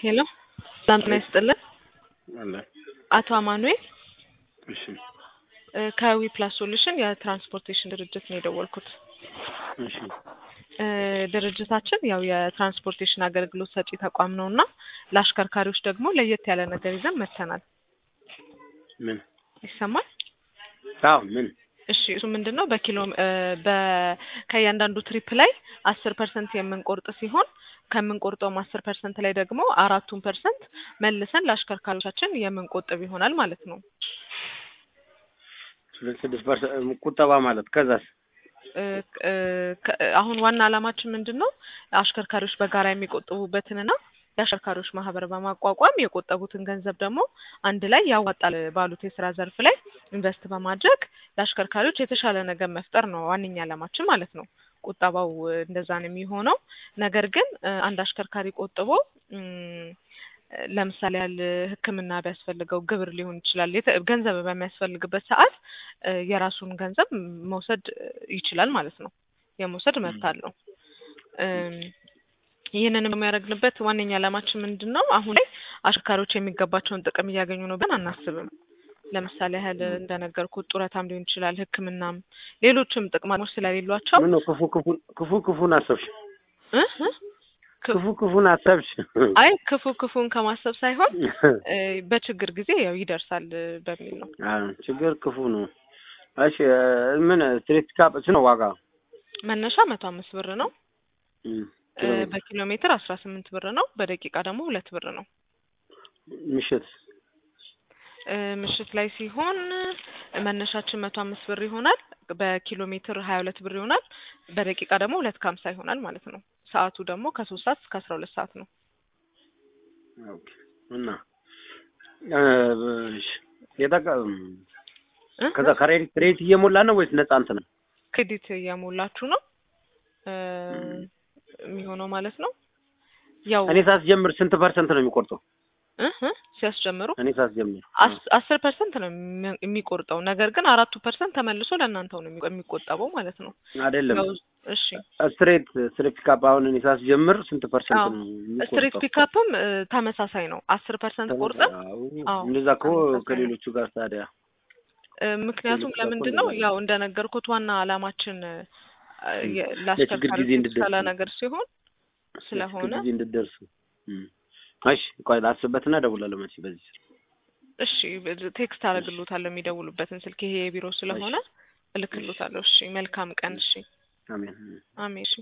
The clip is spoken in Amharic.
ሄሎ ሰላም ጤና ይስጥልን። አለ አቶ አማኑኤል እሺ እ ከዊ ፕላስ ሶሉሽን የትራንስፖርቴሽን ድርጅት ነው የደወልኩት። እሺ እ ድርጅታችን ያው የትራንስፖርቴሽን አገልግሎት ሰጪ ተቋም ነው እና ለአሽከርካሪዎች ደግሞ ለየት ያለ ነገር ይዘን መጥተናል። ምን ይሰማል? አዎ ምን እሺ እሱ ምንድን ነው በኪሎ እ በ ከእያንዳንዱ ትሪፕ ላይ አስር ፐርሰንት የምንቆርጥ ሲሆን ከምንቆርጠውም አስር ፐርሰንት ላይ ደግሞ አራቱን ፐርሰንት መልሰን ለአሽከርካሪዎቻችን የምንቆጥብ ይሆናል ማለት ነው። ስድስት ፐርሰንት ቁጠባ ማለት ከዛስ እ እ ከ- አሁን ዋና ዓላማችን ምንድን ነው አሽከርካሪዎች በጋራ የሚቆጥቡበትንና የአሽከርካሪዎች ማህበር በማቋቋም የቆጠቡትን ገንዘብ ደግሞ አንድ ላይ ያዋጣል ባሉት የስራ ዘርፍ ላይ ኢንቨስት በማድረግ ለአሽከርካሪዎች የተሻለ ነገር መፍጠር ነው ዋነኛ ዓላማችን ማለት ነው። ቁጠባው እ እንደዛ ነው የሚሆነው። ነገር ግን እ አንድ አሽከርካሪ ቆጥቦ እም፣ ለምሳሌ ያህል ሕክምና ቢያስፈልገው ግብር ሊሆን ይችላል የተ- ገንዘብ በሚያስፈልግበት ሰዓት እ የራሱን ገንዘብ መውሰድ ይችላል ማለት ነው። የመውሰድ መብት አለው። እም፣ ይህንን የሚያደርግንበት ዋነኛ ዓላማችን ምንድን ነው? አሁን ላይ አሽከርካሪዎች የሚገባቸውን ጥቅም እያገኙ ነው ብለን አናስብም። ለምሳሌ ያህል እንደነገርኩት ጡረታም ሊሆን ይችላል፣ ሕክምናም ሌሎችም ጥቅማሞች ስለሌሏቸው ምን ነው ክፉ ክፉ ክፉ ክፉን አሰብሽ እ እ ክፉ- ክፉ ክፉን አሰብሽ አይ ክፉ ክፉን ከማሰብ ሳይሆን እ በችግር ጊዜ ያው ይደርሳል እ በሚል ነው። አዎ ችግር ክፉ ነው እሺ እ ምን ስትሬት ካፕ ስንት ነው ዋጋ መነሻ መቶ አምስት ብር ነው። እም፣ እ ኪሎ ሜትር በኪሎ ሜትር አስራ ስምንት ብር ነው። በደቂቃ ደግሞ ሁለት ብር ነው። ምሽት እ ምሽት ላይ ሲሆን መነሻችን መቶ አምስት ብር ይሆናል። በኪሎ ሜትር ሀያ ሁለት ብር ይሆናል። በደቂቃ ደግሞ ሁለት ከሀምሳ ይሆናል ማለት ነው። ሰዓቱ ደግሞ ከሶስት ሰዓት እስከ አስራ ሁለት ሰዓት ነው። ኦኬ እና እ እሺ የጠቀ እ ከዛ ከሬዲት ክሬዲት እየሞላ ነው ወይስ ነጻ እንትን ነው? ክሬዲት እየሞላችሁ ነው እ የሚሆነው ማለት ነው። ያው እኔ ሳስጀምር ስንት ፐርሰንት ነው የሚቆርጠው? እ እ ሲያስጀምሩ እኔ ሳስጀምር አስ- አስር ፐርሰንት ነው የሚ- የሚቆርጠው ነገር ግን አራቱ ፐርሰንት ተመልሶ ለእናንተው ነው የሚቆ- የሚቆጠበው ማለት ነው። አይደለም ያው እሺ ስትሬት ስትሬት ፒካፕ አሁን እኔ ሳስጀምር ስንት ፐርሰንት አዎ። ነው ስትሪት የሚቆርጠው? ፒካፕም እ ተመሳሳይ ነው። አስር ፐርሰንት ቆርጠን አዎ። አዎ፣ እንደዛ እኮ ተመሳሳይ ነው። ከሌሎቹ ጋር ታዲያ እ ምክንያቱም ሌሎች ጋር ለምንድን እኮ ነው እንደዛ ያው እንደነገርኩት ዋና ዓላማችን እ የ- ለችግር ለአሽከርካሪዎች ጊዜ እንድትደርሱ የተሻለ ነው። ነገር ሲሆን ስለሆነ ለችግር ጊዜ እንድትደርሱ እም። እሺ ቆይ ላስብበትና እደውላለሁ መቼ በዚህ ስልክ እሺ ቴክስት አደርግሎታለሁ የሚደውሉበትን ስልክ ይሄ የቢሮ ስለሆነ እልክሎታለሁ። እሺ መልካም ቀን። እሺ አሜን አሜን። እሺ